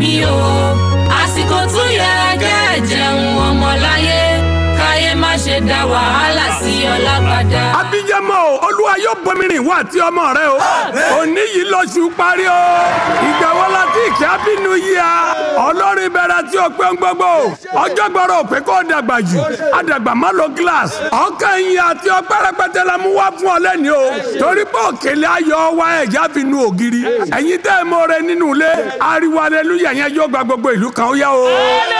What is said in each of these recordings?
mi o àsìkò tún yẹ kẹ́ jẹun ọmọláyé káyé má ṣe dá wàhálà sí ọlágbádá. abiyamọ o olúwa yóò bomirin ìwọ àti ọmọ rẹ o òní yìí lọ́sùn parí o ìgbà wo la ti kí abínú yìí a ọlọ́rin bẹ̀rẹ̀ tí o pé ń gbogbo ọjọ́ gbọ́dọ̀ ò pé kó o dàgbà jù àdàgbà má lo glace ọkàn yìí àti ọpẹ́ rẹpẹtẹ la mú wá fún ọ lẹ́ni o torí pé òkèlè ayọ̀ wa ẹ̀já fi nu ògiri ẹ̀yin tẹ́ ẹ mọ́ rẹ nínú ilé ariwo aleluya yẹn yóò gba gbogbo ìlú kan ó yá o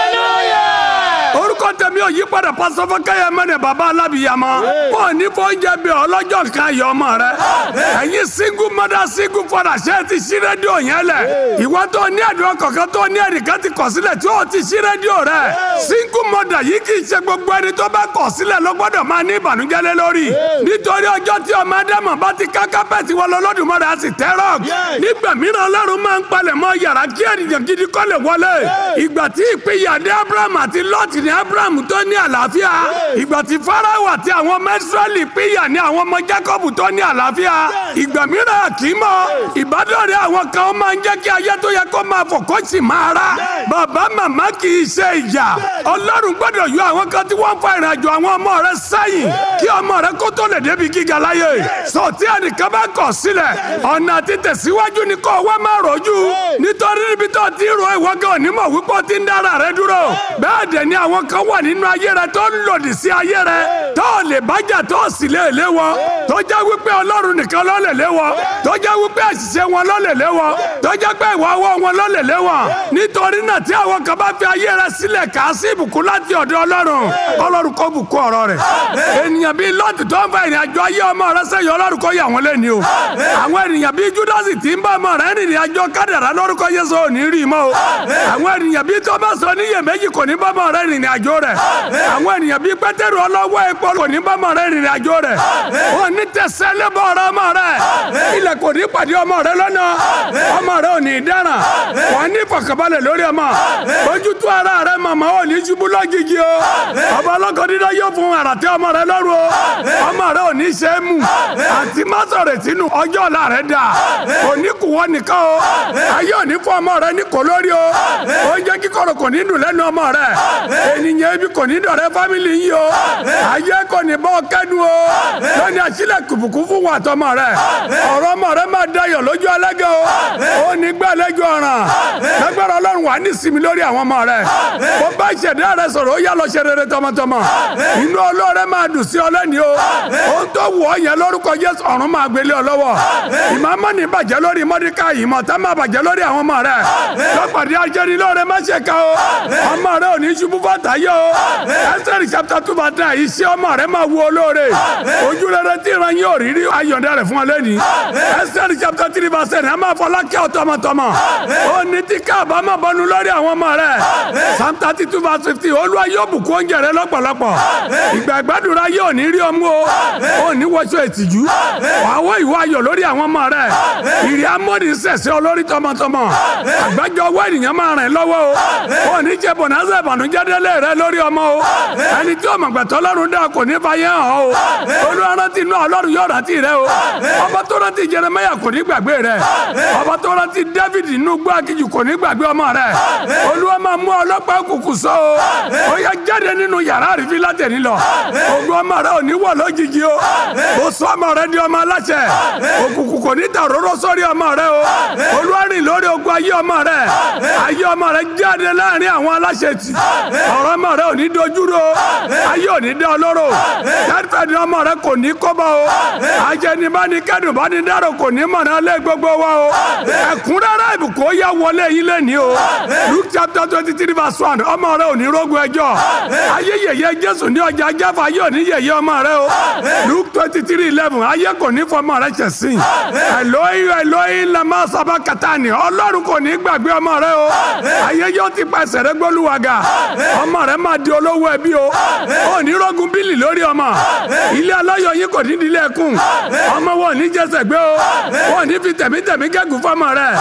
orúkọ tèmi ò yí padà pásọfọ kẹyẹ mẹnẹ bàbá alábìyàmọ wọn ní fọnjẹ bí ọlọ́jọ́ kan yọ ọmọ rẹ ẹ̀yin single mother single father ṣe ti ṣí rédíò yẹn lẹ ìwọ tó ní àdúrà kọ̀ọ̀kan tó ní ẹnìkan ti kọ̀ sílẹ̀ tí ó ti ṣí rédíò rẹ single mother yìí kì í ṣe gbogbo ẹni tó bá kọ̀ sílẹ̀ ló gbọ́dọ̀ máa ní ìbànújẹ́ lé lórí nítorí ọjọ́ tí ọmọ ádámọ̀ bá ti ká kápẹ́ẹ̀tì wọn lọ́lọ́dúnmọ́rẹ́ á sì tẹ́ rọ́ọ̀kì nígbà mìíràn ọlọ́run máa ń palẹ̀ mọ́ yàrá kí ènìyàn gidi kọ́ lè wọlé ìgbà tí ìpínyà dé abraham àti lọ́ọ̀tì ní abraham tó ní àlàáfíà ìgbà tí farao àti àwọn mẹ́sírẹ́lì pínyà ní àwọn ọmọ jacob tó ní àlàáfíà ìgbà mìíràn kì í mọ ìbádọ́rẹ̀ àwọn kan ó máa ń jẹ́ kí ayé tó yẹ kó máa fò kó sì máa rà bàbá màmá kì í ṣe ìyà ọlọ́run gbọ́dọ̀ yọ àwọn kan tí wọ́n ń fa ìrìnàjò àwọn ọmọ rẹ sẹ́yìn kí ọmọ rẹ kó tó lè débi gíga láyé sọ tí ẹnìkan bá kọ̀ sílẹ̀ ọ̀nà àti tẹ̀síwájú ni kò wá máa rọ̀jú nítorí níbi tó ti rò ìwọ́gẹ́ onímọ̀ wípé ó ti ń dára rẹ dúró bẹ́ẹ̀ dẹ̀ ni àwọn kan wà nínú ayé rẹ tó ń lòdì sí ayé rẹ tó lè bájà tó sì lè lé wọn tó jẹ́ wípé ọlọ́run nìkan ló lè lé wọn tó jẹ́ wípé àṣìṣe wọn ló lè lé wọn tó jẹ́ pé ìwà ọwọ́ wọn ló lè lé wọn nítorí náà tí àwọn kan bá fi ayé rẹ sílẹ̀ kà á sí ìbùkún láti ọ̀dọ̀ ọlọ́run ọlọ́run kó bùkún ọ̀rọ̀ rẹ̀ ènìyàn bíi lọ́ọ̀tì tó ń fa ìrìn àjò ayé ọmọ rẹ sẹ́yìn ọlọ́run kó yà wọ́n lẹ́ni o àwọn ènìyàn bíi júdásì tí ń bá ọmọ rẹ rìnrìn àjò kádàrá lórúkọ yéṣu ò ní rí i mọ́ o àwọn ènìyàn bíi tọ́mọ̀sọ níyèméjì kò ní bá ọmọ rẹ rìnrìn àjò rẹ̀ àwọn ènìyàn bíi pétérù ọlọ́wọ́ epo kò ní bá ọmọ rẹ rìnrìn àjò rẹ̀ wọn ní tẹsẹ̀ lébọ̀ ọ̀rọ̀ ọmọ rẹ ilẹ̀ kò ní pàdé ọmọ rẹ lọ́nà ọmọ rẹ ò ní dáràn wọn ní fọkànbalẹ̀ lórí ọmọ ojútùú ara rẹ màmá ò ní ṣubú lọ́gìgì o ọba ọlọ́kọ dídá yóò fún àràtẹ ọmọ rẹ lọ́rùn o ọmọ rẹ ò ní ṣe é mú àti má sọ̀rọ̀ sínú ọjọ́ ọ̀la rẹ dà kò ní kù wọ́n nìkan o ayé ò ní fún ọmọ rẹ ní kò lórí o oúnjẹ kíkorò kò ní dùn lẹ́nu ọmọ rẹ ènìyàn ibi kò ní dọ̀rẹ́ fámìlì yìí o ayé kò ní bọ́ kẹ́nu o lónìí àṣìlẹ̀ kùbùkù fún wa tọmọ rẹ ọ̀rọ̀ ọmọ rẹ máa dayọ̀ lójú ẹlẹ́gẹ̀ o ó ní gbẹ́lẹ́jọ́ ọ̀ràn lágbára ọlọ́run wà ní sinmi lórí àwọn ọmọ rẹ bó bá ìṣẹ̀dá rẹ sọ̀rọ̀ ó yá lọ ṣe rere tọmọtọmọ inú olóore máa dùn sí ọ lẹ́ni o ó tó wù ọ yẹn lórúkọ Jésù ọ̀run máa gbélé ọ lọ́wọ́ ìmọ̀ọ́mọ́ ní bàjẹ́ lórí mọ́díkà ìmọ̀ tá máa bàjẹ́ lórí àwọn ọmọ rẹ lọ́pàdé ajẹ́ni lóore má ṣe ká o ọmọ rẹ ò ní ṣubú bàtà yẹ o ẹsẹ̀rì chapter two verse nine iṣẹ́ ọmọ rẹ máa wú olóore ojú rere tí ìran yóò rí rí ayọ̀dẹ rẹ fún ọ lẹ́ni ẹsẹ̀rì chapter three verse ten ẹ máa fọlá kẹ́ ọ tọmọtọmọ ó ní tí káàbá máa bọnu lórí àwọn ọmọ rẹ psalm thirty two verse fifty olúwa yóò bùkún oúnjẹ rẹ lọ́pọ̀lọpọ̀ ìgbà ìgbàdúrà yóò ní rí ọmú o ó ní wọṣọ ìtìjú wàá ìwọ ayọ̀ lórí àwọn ọmọ rẹ ìrì amóni sẹ̀sẹ̀ olórí tọmọtọmọ àgbájọ ọwọ́ ènìyàn máa rìn lọ́wọ́ o ó ní jẹ́ bọ̀nàṣẹ́ ìbànújẹ́ délé rẹ lórí ọmọ o ẹni tí ọmọ gbẹ̀tọ́ ọlọ́run dá kò ní fàyè hàn o olúwa rántí inú ọlọ́run yóò rántí rẹ o ọba tó rántí Jeremáyà kò ní gbàgbé rẹ ọba tó rántí David inú gbọ́ akíjù kò ní gbàgbé ọmọ rẹ olúwa máa mú ọlọ́pàá òkùnkùn sọ o ó yá jáde nínú yàrá àrífín látẹ̀ní lọ ogun ọmọ rẹ ò ní wọ̀ lójijì o ó sọ ọmọ rẹ di ọmọ aláṣẹ òkùnkùn kò ní ta òróró sórí ọmọ rẹ o olúwa rìn lórí ogun ayé ọmọ rẹ ayé ọmọ rẹ jáde láàrin àwọn aláṣẹ tì ọ̀rọ̀ ọmọ rẹ ò ní dojúrò ayé ò ní dá ọlọ́rọ̀ tẹ́tẹ́ni ọmọ rẹ kò ní kọ́bọ̀ o ajẹnibá ni kẹ́dùn bá ní dárò kò ní mọ̀nà lé gbogbo wa o ẹ̀kúnrẹ́rẹ́ ìbùkún ó yá wọlé yín lẹ́ni o Luke chapter twenty three verse one ọmọ rẹ ò ní rógun ẹjọ́ ayé yẹ̀yẹ́ Jésù ní ọjà jáfa ayé ò ní yẹ̀yẹ́ ọmọ rẹ o Luke twenty three eleven ayé kò ní fọmọ rẹ ṣẹ̀sìn Eloi Eloi lama sábà kàtàní ọlọ́run kò ní gbàgbé ọmọ rẹ o ayé yóò ti pàṣẹ rẹ gbólúwàgà ọmọ rẹ máa di olówó ẹbí o ò ní rógun bílì lórí ọmọ ilé aláyọ̀ yín kò ní di ilé ẹkùn ọmọ wọn ò ní jẹsẹ̀ gbé o wọn ò ní fi tẹ̀mítẹ̀mí gẹ́gùn fọmọ rẹ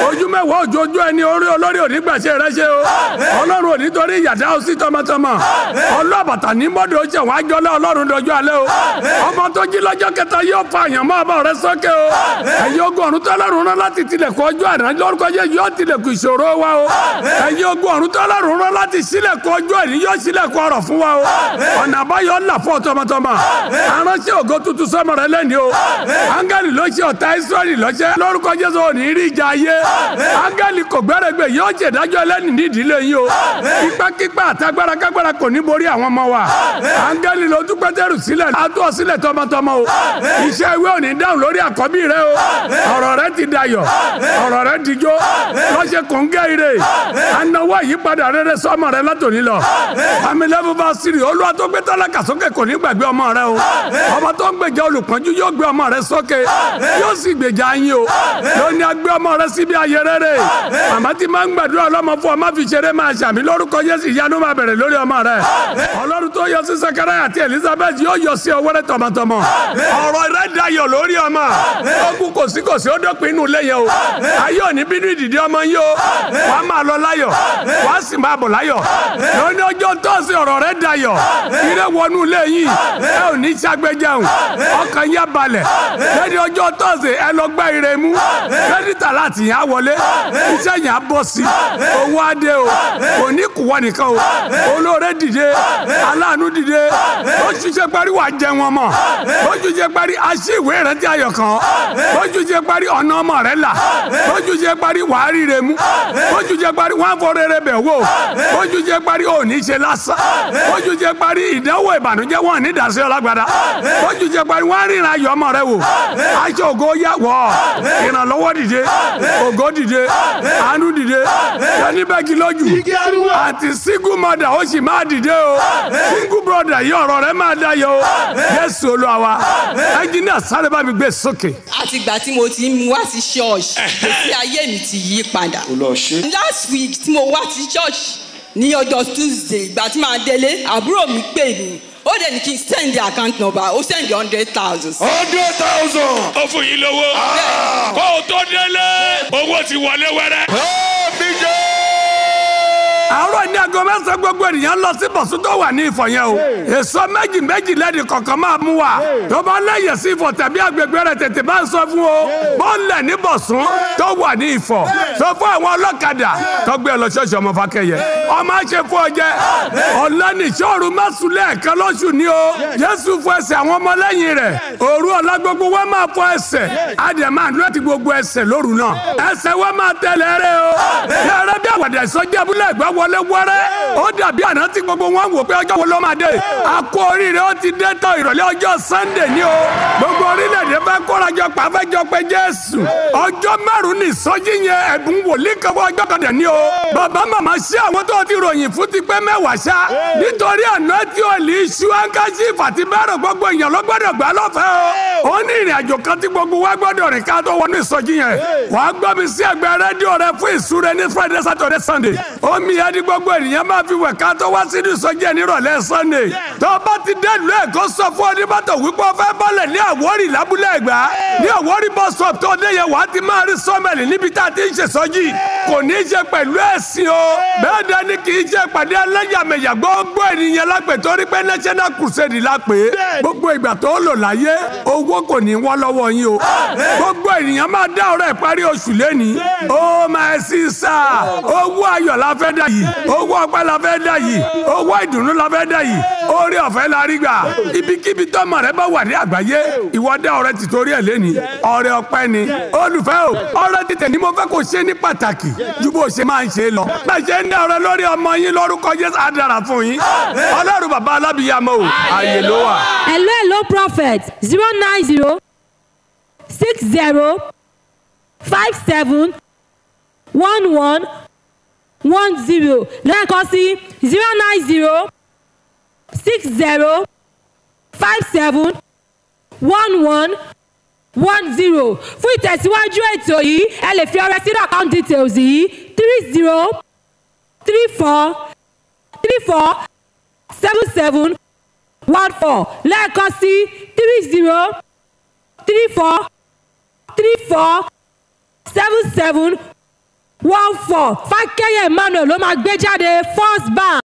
ojú mẹ́wàá òjòjú ẹni orí olórí òní gbàṣẹ rẹ ṣe o ọlọ́run òní torí ìyàdá ó sí tọmọtọmọ ọlọ́bàtà ní mọ́dọ̀ ó ṣe wọ́n ájọ́lá ọlọ́run dọjọ́ alẹ́ o ọmọ tó jí lọ́jọ́ kẹta yóò fa àyàn mọ́ ọba rẹ sókè o ẹ̀yin ogun ọ̀run tọ́lọ́run rán láti tilẹ̀kùn ọjọ́ àná lórúkọ jẹ́ yóò tilẹ̀kùn ìṣòro wa o ẹ̀yin ogun ọ̀run tọ́lọ́run rán láti sílẹ̀kùn ọjọ́ àní yóò sílẹ̀kùn ọ̀rọ̀ fún wa o ọ̀nà àbáyọ ńlá fún ọ tọmọtọmọ aránṣẹ́ ògo tuntun sọmọ rẹ lẹ́ni o áńgẹ́lì ló ṣe ọ̀tá israẹli lọ́ṣẹ́ lórúkọ jésù òní rí ìjà ayé áńgẹ́lì kò gbẹ́rẹ́gbẹ́ yóò ṣèdájọ́ ẹlẹ́ni nídìílé yín o ipákípá àtagbára kágbára kò ní borí àwọn ọmọ wa áńgẹ́lì ló tún pétérù sílẹ̀ atú ọ sílẹ̀ tọmọtọmọ o iṣẹ́ ìwé òní dáhùn lórí àkọ́bí rẹ o ọ̀rọ̀ rẹ ti dayọ̀ ọ̀rọ̀ rẹ ti jó lọ́ṣẹ̀ kò ń gẹ́ ire anáwó àyípadà rere sọmọ rẹ látòní lọ amílẹ́bù bá sírì olúwa tó gbé tálákà sókè kò ní gbàgbé ọmọ rẹ o ọmọ tó ń gbèjà olùpọ́njú yóò gbé ọmọ rẹ sókè yóò sì gbèjà yín o lóní agbé ọmọ rẹ síbi ayé rere màmá tí máa ń gbàdúrà ọlọ́mọ fún ọmọ fi ṣeré máa ṣàmì lórúkọ Jésù ìyanu máa bẹ̀rẹ̀ lórí ọmọ rẹ ọlọ́run tó yọ sí Sakaraya àti Elizabeth yóò yọ sí ọwọ́ rẹ tọmọtọmọ ọ̀rọ̀ rẹ dayọ̀ lórí ọmọ ogun kò sí kò sí ó dópin inú ilé yẹn o ayé òní bínú ìdìdí ọmọ yín o wàá máa lọ láyọ̀ wàá sì máa bọ̀ láyọ̀ lóní ọjọ́ tọ́sí ọ̀rọ̀ rẹ dayọ̀ ire wọnú ilé yín ẹ ò ní ṣàgbéjẹun ọkàn yẹn balẹ̀ lẹ́ni ọjọ́ tọ́sí ẹ lọ gbá ire mú kẹ́dítà láti yàn á wọlé iṣẹ́ yàn á bọ̀ sí owó adé o kò ní kúwọ́ nìkan o olóore dìde aláàánú dìde oṣù ṣe parí wàá jẹ wọn mọ oṣù ṣe parí aṣí ìwé ìrántí ayọ̀ kan oṣù ṣe parí ọ̀nà ọmọ rẹ là oṣù ṣe parí wàá ríre mú oṣù ṣe parí wọn fọ rere bẹ̀ wò oṣù ṣe parí òní ṣe lásán oṣù ṣe parí ìdánwò ìbànújẹ́ wọn ní ìdásí ọlágbádá oṣù ṣe parí wọn ríran ayọ̀ ọmọ rẹ wò aṣọ ògo yà wọ ìrànlọ́wọ́ dìde ògo dìde àánú dìde yẹni bẹ́ẹ̀kì lójú àti single mother ó sì máa dìde o single brother yìí ọ̀rọ̀ rẹ máa dayọ̀ o Jésù Olúwa wa ẹnjìnìà sáré bá mi gbé sókè. àtìgbà tí mo ti ń wá sí ṣọ́ọ̀ṣì ìgbésí ayé mi ti yí padà. last week tí mo wá sí ṣọ́ọ̀ṣì ní ọjọ́ tuesday ìgbà tí màá délé àbúrò mi pè mí ó dẹ̀ ní kí n send the account number ó send hundred thousand. hundred thousand. ó fún yín lówó kó o tó délé owó ti wọlé wẹrẹ. àárọ̀ ní aago mẹ́sàn-án gbogbo ènìyàn lọ sí bọ̀sùn tó wà ní ìfọ̀ yẹn o èso méjì méjì lẹ́ni kọ̀ọ̀kan máa mú wa tó bá lẹ́yìn sí ìfọ̀ tàbí agbègbè rẹ̀ tètè bá ń sọ fún o bọ́ọ̀lẹ̀ ní bọ̀sùn tó wà ní ìfọ̀ sọ fún àwọn ọlọ́kadà tó gbé ẹ lọ ṣọ́ọ̀ṣì ọmọ fákẹ́yẹ ọmọ ṣe fún ọ jẹ ọ̀lẹ́nìṣọ́ọ̀rù mẹ́sùlẹ̀ ẹ̀kan lóṣù ní o Jésù fún ẹsẹ̀ àwọn ọmọlẹ́yìn rẹ̀ òru ọ̀la gbogbo wa máa fọ ẹsẹ̀ adìẹ máa dúró ti gbogbo ẹsẹ̀ lóru náà ẹsẹ̀ wa máa tẹ̀lé rẹ o yàrá bí àwàdà ìsọjí abúlé ẹ̀gbá wọlé wẹ́rẹ́ ó dàbí àná tí gbogbo wọn wò pé ọjọ́ wo ló máa dé a kú oríire ó ti dé tán ìrọ̀lẹ́ ọjọ́ Sunday ní o gbogbo orílẹ̀-èdè fẹ́ kórajọ pàfẹ́jọ pé Jésù ọjọ́ márùn-ún ní ìsọjí yẹn ẹ̀bùn wòlíì kan fún ọjọ́ kan dẹ̀ ní o bàbá màmá ṣé àwọn tó ti ròyìn fún ti pé mẹ́wàá ṣá nítorí àná tí ò lè ṣú áńkáṣífù àti bẹ́ẹ̀rẹ̀ gbogbo èèyàn ló gbọ́dọ̀ gbà lọ́fẹ̀ẹ́ o ó ní ìrìn àjò kan tí gbogbo wa gbọ́dọ̀ rìn ká tó wọnú ìsọjí yẹn wàá gbọ́ mi sí ẹgbẹ́ rédíò rẹ fún ìsúre ní Friday Saturday Sunday omi yẹn ní gbogbo ènìyàn máa fi wẹ̀ ká tó wá sínú ìsọjí ẹ̀ nírọ̀lẹ́ Sunday tó bá ti dé ìlú Èkó sọ fún onímọ́tò wípé ó fẹ́ bọ́lẹ̀ ní Àwórì lábúlé Ẹ̀gbá ní Àwórì bus stop tó dé yẹn wàá ti máa rí sọ́mẹ̀lì níbi tá a ti ń ṣèsọjí kò ní í ṣe pẹ̀lú ẹ̀sìn o bẹ́ẹ̀ dání kì í ṣe pàdé ẹlẹ́yàmẹ̀yà gbogbo ènìyàn lápè torí pé national crusade lápè gbogbo ìgbà tó lò láyé owó kò ní wọ́n lọ́wọ́ yín o gbogbo ènìyàn máa dá ọ̀rọ̀ ìparí oṣù lẹ́ni ó máa sí sá owó ayọ̀ la fẹ́ dà yìí owó ọpẹ́ la fẹ́ dà yìí owó ìdùnnú la fẹ́ dà yìí orí ọ̀fẹ́ la rí gbà ibikíbi tọ́mọ rẹ bá wà ní àgbáyé ìwọ dá ọrẹ tìtorí ẹ̀ lẹ́ni ọrẹ ọpẹ́ ni olùfẹ́ o ọrẹ títẹ̀ ni mo fẹ́ kó ṣe ní pàtàkì ju bó ṣe máa ń ṣe lọ bẹ́ẹ̀ ṣe ń dá ọrẹ lórí ọmọ yín lórúkọ Jésù á dára fún yín ọlọ́run bàbá alábìyàmọ́ o àyè ló wà. hello hello prophet zero nine zero six zero five seven one one one zero lẹ́ẹ̀kan sí zero nine zero six zero five seven one one one zero fún ìtẹ̀síwájú ètò yìí ẹ lè fi ọrẹ sínú account details yìí three zero three four three four seven seven one four lẹ́ẹ̀kan sí three zero three four three four seven seven one four fákẹ́yẹ̀ emmanuel ló máa gbé jáde first bank.